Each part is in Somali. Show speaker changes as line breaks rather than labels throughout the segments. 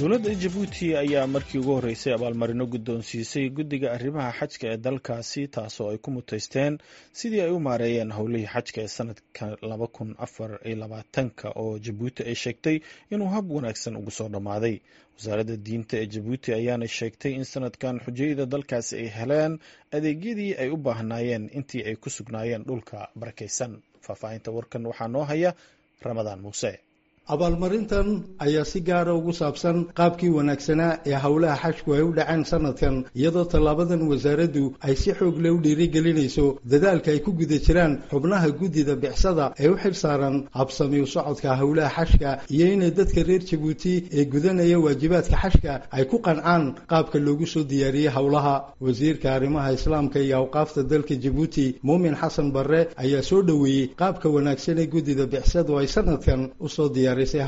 dowladda jabuuti ayaa markii ugu horreysay abaalmarino guddoonsiisay guddiga arrimaha xajka ee dalkaasi taasoo ay ku muteysteen sidii ay u maareeyeen howlihii xajka ee sanadka laba kun afar iyo labaatanka oo jabuuti ay sheegtay inuu hab wanaagsan ugu soo dhammaaday wasaaradda diinta ee jabuuti ayaana sheegtay in sanadkan xujayada dalkaasi ay heleen adeegyadii ay u baahnaayeen intii ay ku sugnaayeen dhulka barakaysan faahfaahinta warkan waxaa noo haya ramadaan muuse
abaalmarintan ayaa si gaara ugu saabsan qaabkii wanaagsanaa ee howlaha xajku ay u dhaceen sanadkan iyadoo tallaabadan wasaaraddu ay si xoog leh u dhiirigelinayso dadaalka ay ku guda jiraan xubnaha guddida bicsada ee u xil saaran habsamiu socodka howlaha xajka iyo inay dadka reer jabuuti ee gudanaya waajibaadka xajka ay ku qancaan qaabka loogu soo diyaariyey howlaha wasiirka arrimaha islaamka iyo awqaafta dalka jabuuti muumin xasan barre ayaa soo dhoweeyey qaabka wanaagsan ee guddida bicsadu ay sanadkan usoo diyaar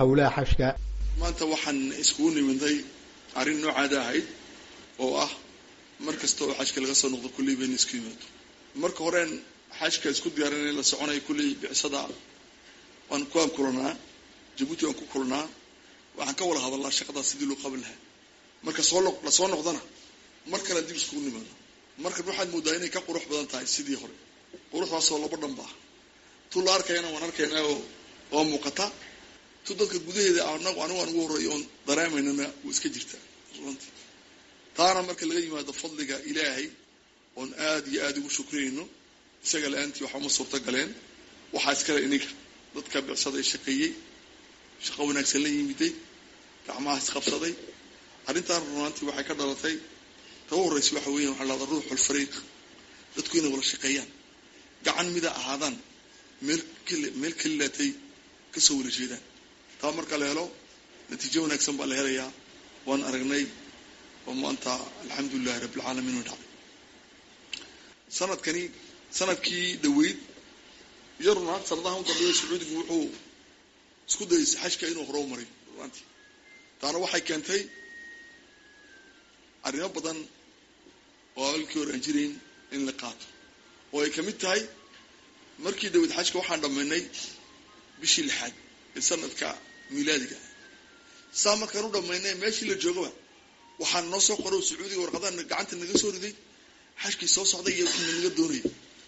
maanta waxaan iskugu niminday arrin noocaada ahayd oo ah mar kasta oo xajka laga soo noqdo kulley bayna isku yimaado marka horeen xajka isku diyaarinay la soconaya kulley bicsada waan kuwaan kulanaa jabuuti waan ku kulanaa waxaan ka wada hadalnaa shaqadaas sidii loo qaban lahaa marka soo la soo noqdana mar kale dib iskugu nimaado markan waxaad moodaa inay ka qurux badan tahay sidii hore quruxdaasoo laba dhanba ah tu la arkayana waan arkaynaa oo waa muuqata tu dadka gudaheeda anagu anigu aan ugu horreeyo oon dareemaynana wuu iska jirtaa runtii taana marka laga yimaado fadliga ilaahay oon aada iyo aada ugu shukriyayno isaga la-aantii waxa uma suurta galeen waxaa iskale iniga dadka bicsada ee shaqeeyey shaqo wanaagsan la yimiday gacmaha isqabsaday arrintaan runaantii waxay ka dhalatay ta u horreysa waxa weyan waxaa lahada ruuxul fariiq dadku inay wada shaqeeyaan gacan mida ahaadaan meel meel kalilaatay kasoo wada jeedaan taa marka la helo natiijo wanaagsan baa la helayaa waan aragnay oo maanta alxamdulilahi rabbilcaalamiin way dhacday sanadkani sanadkii dhaweyd iyo runaant sanadaha u dambeeya sacuudigu wuxuu isku dayay xajka inuu hore u maray runaantii taana waxay keentay arrimo badan oo alkii hore aan jirayn in la qaato oo ay kamid tahay markii dhaweyd xajka waxaan dhammaynay bishii lixaad ee sanadka milaadiga saa markaan u dhamaynay meeshii la joogaba waxaan noo soo qoro sacuudiga warqadaha gacanta naga soo riday xajkii soo socday iyo kina naga doonayay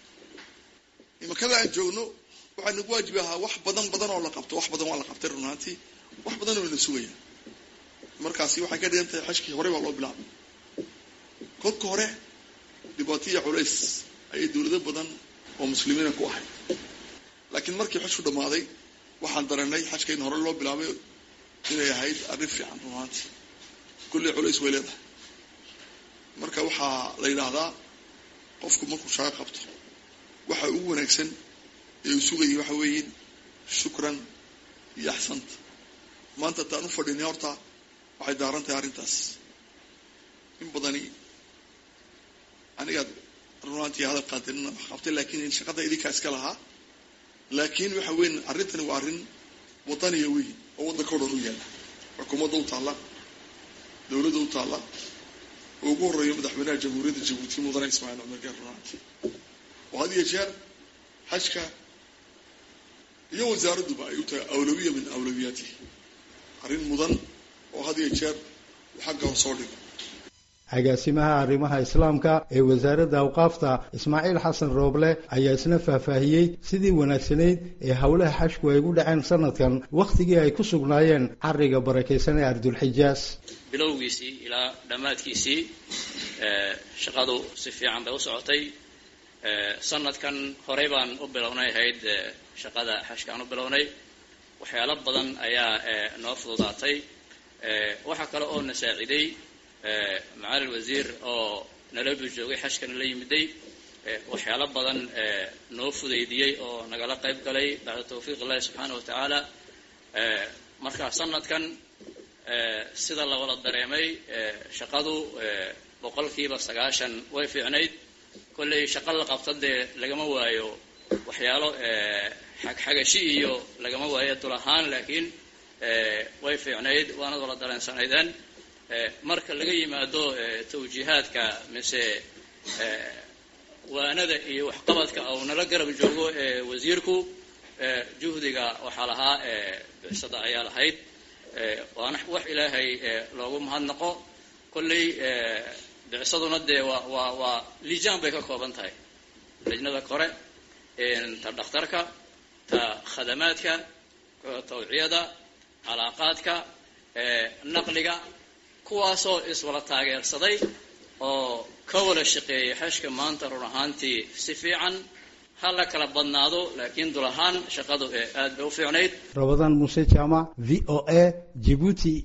imakada aan joogno waxaa nagu waajibi ahaa wax badan badan oo la qabto wax badan waa la qabtay runaantii wax badan oo ina sugaya markaasi waxay ka dhigan tahay xajkii horey baa loo bilaabay kolka hore dhibaataiyo culays ayay dowlado badan oo muslimiina ku ahayd laakiin markii xajku dhammaaday waxaan dareennay xajka in hore loo bilaabay inay ahayd arrin fiican runaantii kulley culays way leedahay marka waxaa la yidhaahdaa qofku markuu shaqo qabto waxa ugu wanaagsan ee uu sugayay waxa weeye shukran iyo axsanta maanta taan u fadhinay horta waxay daaran tahay arrintaas in badani anigaad runaantii hadal qaadinina wax qabtay laakiin shaqada idinkaa iska lahaa laakiin waxa weyn arrintani waa arrin wadaniya weyn oo waddanka o dhan u yaalla xukuumadda u taalla dowladda u taalla oo ugu horreeyo madaxweynaha jamhuuriyadda jabuuti mudane ismaaciil cumar gaar runaanti oo had iyo jeer xajka iyo wasaaradduba ay u tahay awlawiya min awlawiyaatihi arrin mudan oo had iyo jeer xagga hor soo dhigo
agaasimaha arrimaha islaamka ee wasaaradda awqaafta ismaaciil xasan rooble ayaa isna faahfaahiyey sidii wanaagsanayd ee howlaha xajku ay ugu dhaceen sanadkan wakhtigii ay ku sugnaayeen cariga barakaysan ee ardulxijaas
bilowgiisii ilaa dhammaadkiisii shaqadu si fiican bay u socotay sanadkan horey baan u bilownay ahayd shaqada xajkaan u bilownay waxyaalo badan ayaa noo fududaatay waxaa kale oo na saaciday macali wasiir oo nalabu joogay xajkana la yimiday waxyaalo badan noo fudaydiyey oo nagala qayb galay bacda tawfiiq illahi subxaana wa tacaala marka sanadkan sida la wada dareemay shaqadu boqolkiiba sagaashan way fiicnayd kollay shaqo la qabta dee lagama waayo waxyaalo xagxagashi iyo lagama waayo dul ahaan laakiin way fiicnayd waanad wada dareensanaydeen marka laga yimaado tawjiihaadka mise waanada iyo waxqabadka uu nala garab joogo wasiirku juhdiga waxaa lahaa bicsada ayaa lahayd waana wax ilaahay loogu mahadnaqo kolley bicsaduna dee waa waa waa lijaan bay ka kooban tahay lajnada kore ta dhakhtarka ta khadamaadka tawciyada calaaqaadka naqliga kuwaasoo iswala taageersaday oo ka wada shaqeeyay xashka maanta run ahaantii si fiican ha la kala badnaado laakiin dul ahaan shaqadu ee aad bay u fiicnayd
rabadaan muuse jaamac v o a jibuuti